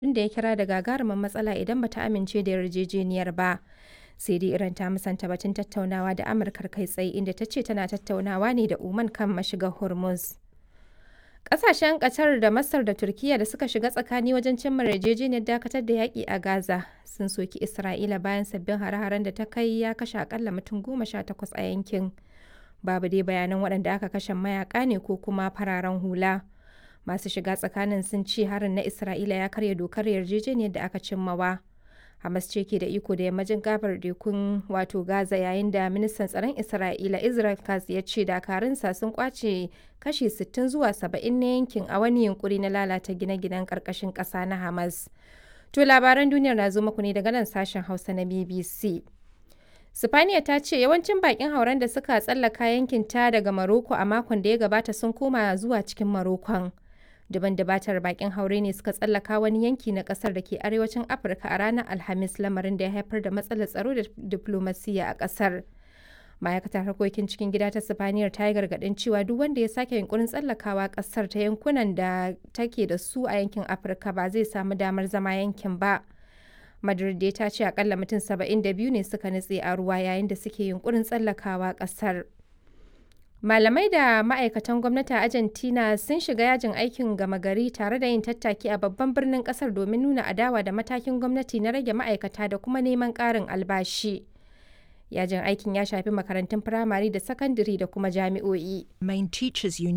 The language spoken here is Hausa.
da ya kira da gagarumin matsala idan ba ta amince da yarjejeniyar ba. Sai dai Iran ta musanta batun tattaunawa da Amurkar kai tsaye inda ta ce tana tattaunawa ne da Oman kan mashigar Hormuz. Ƙasashen Qatar da Masar da Turkiyya da suka shiga tsakani wajen cimma yarjejeniyar dakatar da yaƙi a Gaza sun soki Isra'ila bayan sabbin hare-haren da ta kai ya kashe akalla mutum goma sha takwas a yankin. Babu dai bayanan waɗanda aka kashe mayaƙa ne ko kuma fararen hula. Masu shiga tsakanin sun ce harin na Isra'ila ya karya dokar yarjejeniyar da aka cimmawa. Hamas ce ke da iko da yammacin gabar tekun wato Gaza yayin da ministan tsaron Isra'ila Israel Katz ya ce dakarunsa sun kwace kashi 60 zuwa 70 na yankin a wani yunkuri na lalata gine-ginen karkashin ƙasa na Hamas. To labaran duniyar na zo muku ne daga nan sashen Hausa na BBC. Sifaniya ta ce yawancin bakin hauren da suka tsallaka yankin ta daga Maroko a makon da ya gabata sun koma zuwa cikin Marokon. Duban dabatar bakin haure ne suka tsallaka wani yanki na kasar da ke arewacin Afirka a ranar Alhamis lamarin da ya haifar da matsalar tsaro da diplomasiya a kasar. Ma'aikatar harkokin cikin gida ta Sifaniyar ta yi gargaɗin cewa duk wanda ya sake yunkurin tsallakawa kasar ta yankunan da take da su a yankin Afirka ba zai samu damar zama yankin ba. Madrid dai ta ce akalla mutum 72 ne suka nutse a ruwa yayin da suke yunkurin tsallakawa kasar. Malamai da ma'aikatan gwamnati a Argentina sun shiga yajin aikin gama gari tare da yin tattaki a babban birnin kasar domin nuna adawa da matakin gwamnati na rage ma'aikata da kuma neman ƙarin albashi. Yajin aikin ya shafi makarantun firamare da sakandare da kuma jami'o'i. Main teachers union